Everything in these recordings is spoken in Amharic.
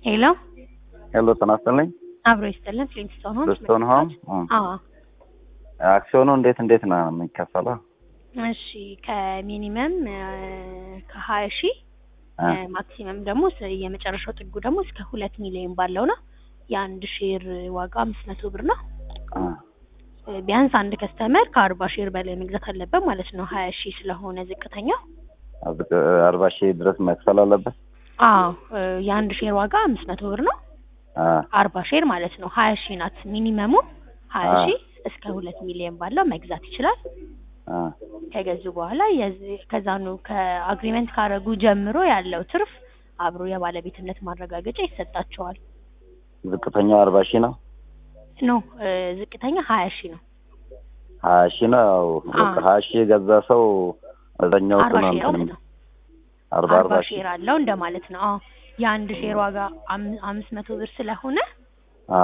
ሄሎ ሄሎ ጤና ይስጥልኝ። አብሮ ይስጥልን። ፍሊንስቶን ሆምስ ፍሊንስቶን ሆም አዎ አክሲዮኑ እንዴት እንዴት ነው የሚከፈለው? እሺ ከሚኒመም ከሀያ ሺህ አ ማክሲመም ደግሞ ስ- የመጨረሻው ጥጉ ደግሞ እስከ ሁለት ሚሊዮን ባለው ነው። የአንድ ሼር ዋጋ አምስት መቶ ብር ነው። አ ቢያንስ አንድ ከስተመር ከአርባ ሼር በላይ መግዛት አለበት ማለት ነው። ሀያ ሺህ ስለሆነ ዝቅተኛው። አብ- አርባ ሺህ ድረስ መክፈል አለበት። አዎ የአንድ ሼር ዋጋ አምስት መቶ ብር ነው። አ አርባ ሼር ማለት ነው። ሀያ ሺህ ናት ሚኒመሙ። ሀያ አ ሺህ እስከ ሁለት ሚሊዮን ባለው መግዛት ይችላል። አ ከገዙ በኋላ የዚ- ከዛኑ ከአግሪመንት ካረጉ ጀምሮ ያለው ትርፍ አብሮ የባለቤትነት ማረጋገጫ ይሰጣቸዋል። ዝቅተኛው አርባ ሺህ ነው። ኖ እ፣ ዝቅተኛ ሀያ ሺህ ነው። ሀያ ሺህ ነው። ያው አ ሀያ ሺህ የገዛ ሰው እዛኛው አርባ ነው ሼር እንትን ማለት ነው። አርባ አርባ አርባ ሺህ ሼር አለው እንደማለት ነው። አዎ የአንድ ሼር ዋጋ አም- አምስት መቶ ብር ስለሆነ አ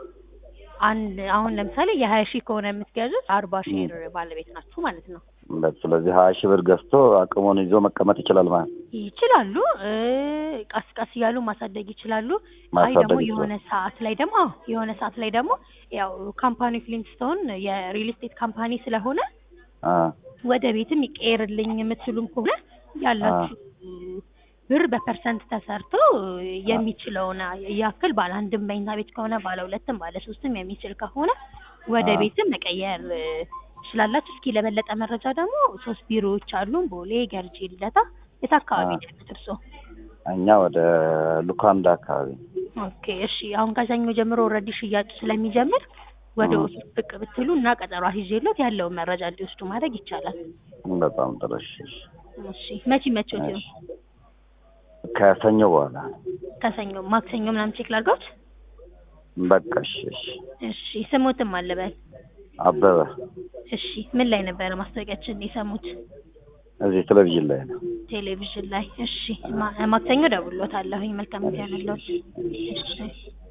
አንድ አሁን ለምሳሌ የሀያ ሺህ ከሆነ የምትገዙት አርባ ም። ሼር ባለቤት ናችሁ ማለት ነው። በ- ስለዚህ ሀያ ሺህ ብር ገዝቶ አቅሙን ይዞ መቀመጥ ይችላል ማለት ነው። ይችላሉ እ፣ ቀስ ቀስ እያሉ ማሳደግ ይችላሉ። አይ ደግሞ ማሳደግ የሆነ ይችላል። ሰዓት ላይ ደግሞ አዎ የሆነ ሰዓት ላይ ደግሞ ያው ካምፓኒ ፍሊንስቶን የሪል ስቴት ካምፓኒ ስለሆነ አ ወደ ቤትም ይቀየርልኝ የምትሉም ከሆነ አ ያላችሁ ብር በፐርሰንት ተሰርቶ የሚችለውን ያክል ባለ አንድም መኝታ ቤት ከሆነ ባለ ሁለትም ባለ ሶስትም የሚችል ከሆነ ወደ አ ቤትም መቀየር እ፣ ትችላላችሁ። እስኪ ለበለጠ መረጃ ደግሞ ሶስት ቢሮዎች አሉን፣ ቦሌ፣ ገርጂ፣ ልደታ። የት አ አካባቢ ነው ያሉት እርስዎ? እኛ ወደ ሉካንዳ አካባቢ ኦኬ እሺ። አሁን ከሰኞ ጀምሮ ኦልሬዲ ሽያጩ ስለሚጀምር ወደ እ ኦፊስ ብቅ ብትሉ እና ቀጠሮ አስይዤሎት ያለውን መረጃ እንዲወስዱ ማድረግ ይቻላል። በጣም ጥሩ። እሺ እሺ እሺ መቼ መቼዎት እሺ። ይሁን? ከሰኞ በኋላ ከሰኞ ማክሰኞ ምናምን ቼክ ላድርገውት? በቃ እሺ እሺ። እሺ ስሙትም አለበል። አበበ እሺ ምን ላይ ነበረ ማስታወቂያችን የሰሙት? እዚህ ቴሌቪዥን ላይ ነው። ቴሌቪዥን ላይ። እሺ ማ- ማክሰኞ ደውሎታለሁኝ። መልካም ጊዜ ያለሎት። እሺ እሺ። እሺ